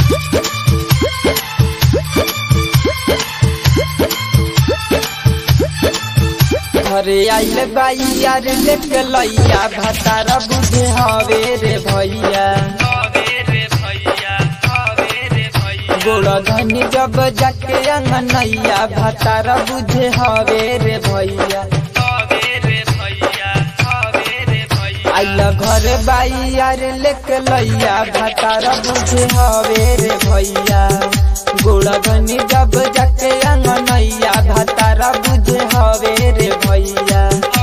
घरे आइल बाई यार लेके लैया भतारा बुझे हवे रे भैया गोड़ा धनी जब जाके अंगनैया भतारा बुझे हवे रे भैया आइल घरे बाई यार लेके लैया भतारा बुझे हवे रे भैया गोड़ा धनी जब जाके अंगनैया भतारा बुझे हवे रे भैया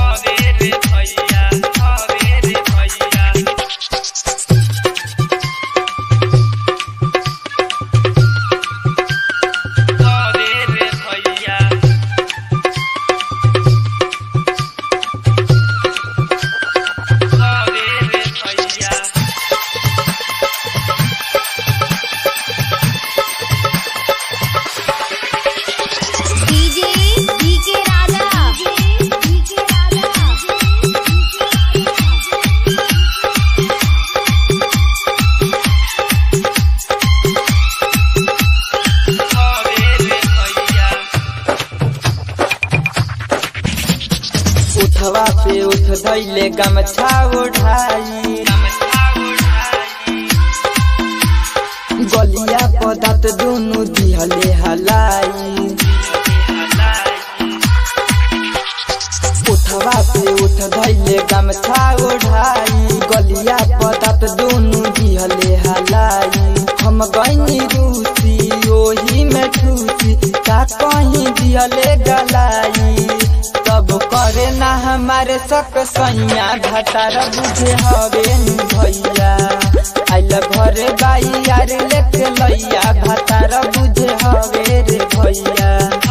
डीजे डीके राजा डीके उठवा पे उठ धैले गमछा ओढ़ाई गलिया पदात दुनु दिहले हलाई उठवा पे उठ धैले गमछा ओढ़ाई गलिया पदात दुनु दिहले हलाई हम गईनी रूसी ओही में ठूसी का कहीं दिहले गलाई तब करे ना हमारे सक सैया घटार बुझे हवे नु भैया आइल घरे बाई यार लेके लैया घटार बुझे हवे रे भैया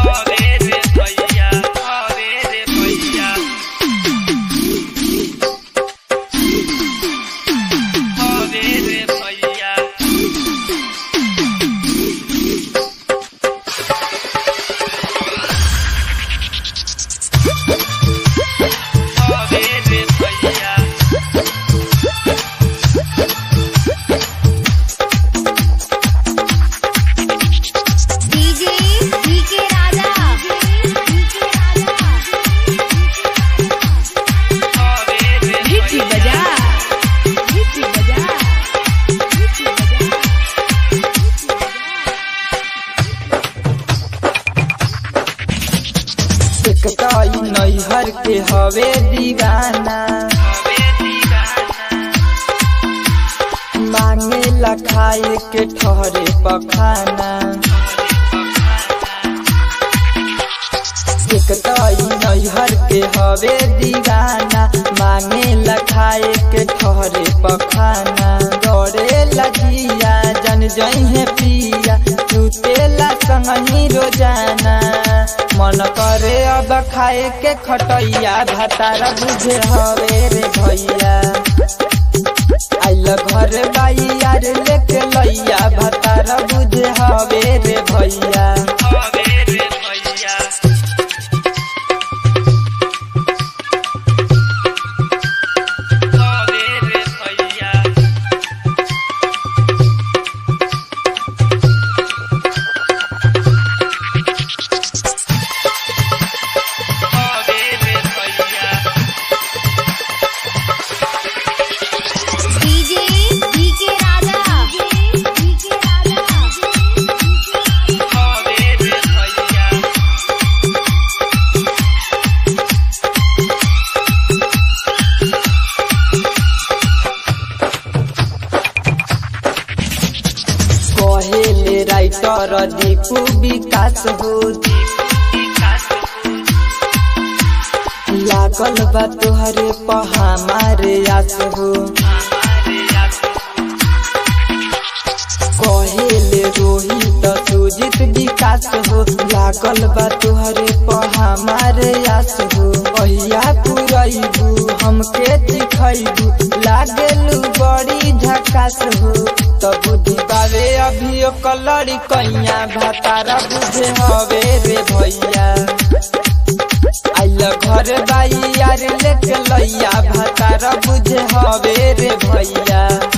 DJ DK Raja DK Raja हिची बजा हिची बजा हिची बजा एक ताई नैहर के हवे दीवाना मांगे ला खाए के ठहरे पखाना एक ताई नैहर के हवे दीवाना मांगे ला खाए के ठहरे पखाना दौड़े लगिया जन जइहे पिया सुतेला संगही रोजाना मन करे अब खाए के खटैया भातारा बुझे हवे रे भैया आइल घर बाई यार लेके लैया भातारा बुझे हवे रे भैया DJ DK Raja DK Raja कहेले राइटर दीपू विकास हो लागल बा तोहरे पहा मारे आस हो कहेले रोहित सुजित विकास हो लागल बा तोहरे पहा मारे आस हो पहिया पुरैबू हमके दिखैबू लागेलू बड़ी झकास हो त बुद्धि बावे अभी कलड़ी कैया भातारा बुझे हवे रे भैया आइल घर बाई यार लेके लैया भातारा बुझे हवे रे भैया